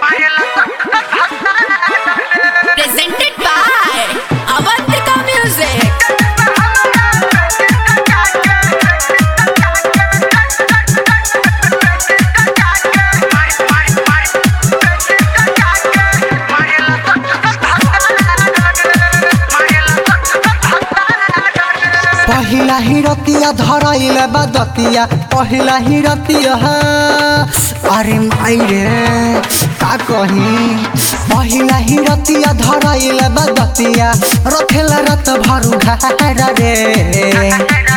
Presented by Avantika Music. पहिला ही रतिया धरैले बदतिया पहिला ही रतिया अरे माई रे का कही पहिला ही रतिया धरैले बदतिया रखेला रत भरू घर रे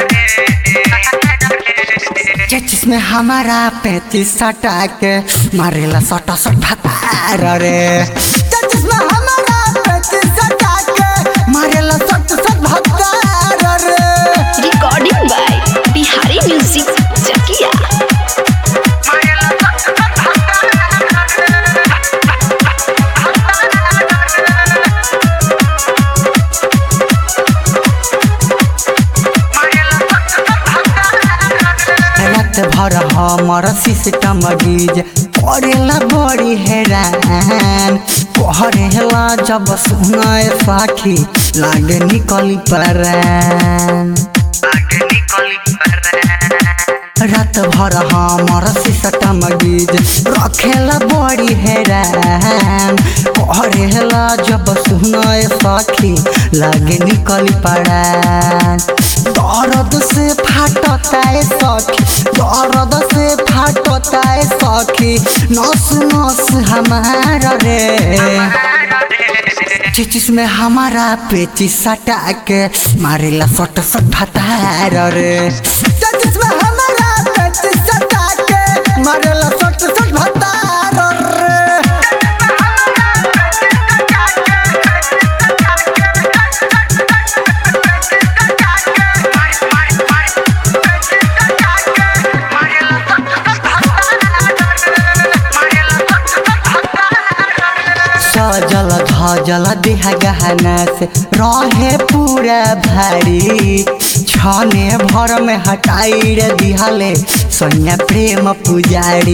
चेचिस में हमारा पैंतीस सटा के मारेला सटा सट भतार रे चेचिस में हमारा पैंतीस सटा के मारेला सट सट भतार रे Recording by Bihari Music Chakia. रात भर हमर सिस्टम डीज करेला बड़ी हैरान पहरेला जब सुनाए साखी लागे निकली परान रात भर हमर सिस्टम डीज रखेला बड़ी हैरान पहरेला जब सुनाए साखी लागे निकली परान दर्द से फाटता है सखी दर्द से फाटता है सखी नस नस हमारा रे चिचिस में हमारा पेचिस सटा के मारेला सट सट भतार रे चिचिस में हमारा पेचिस सटा के मारेला सट सट भतार रे सजल धजल देह गहना से रहे पूरा भारी छने भर में हटाई रे दिहले सोनिया प्रेम पुजारी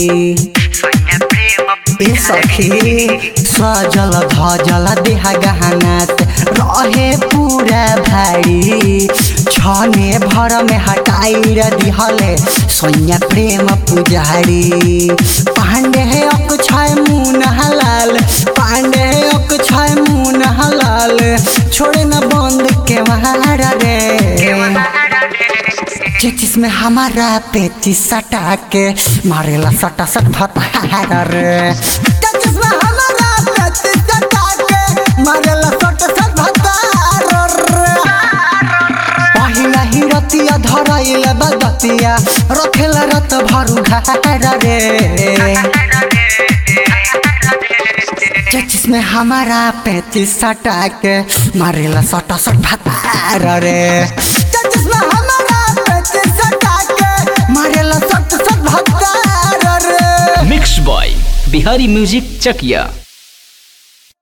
ए सखी सजल धजल देह गहना से रहे पूरा भारी छने भर में हटाई रे दिहले सोनिया प्रेम पुजारी पांडे है अक्षय मुन हलाल पांडे है अक्षय मुन हलाल छोड़े न बंद के महारा रे चेचिस में हमारा पेचिस सटा के मारेला सटा सट भतारा रे चेचिस में हमारा पेचिस सटा के मारेला सटा सट भतारा रे पहिला ही रतिया धरैले बदतिया रखेला रत भरू घर रे चेचिस में हमारा पैंतीस सटा के मारेला सटा सट भतार रे चेचिस में हमारा पैंतीस सटा के मारेला सट सट भतार रे mix by Bihari music Chakiya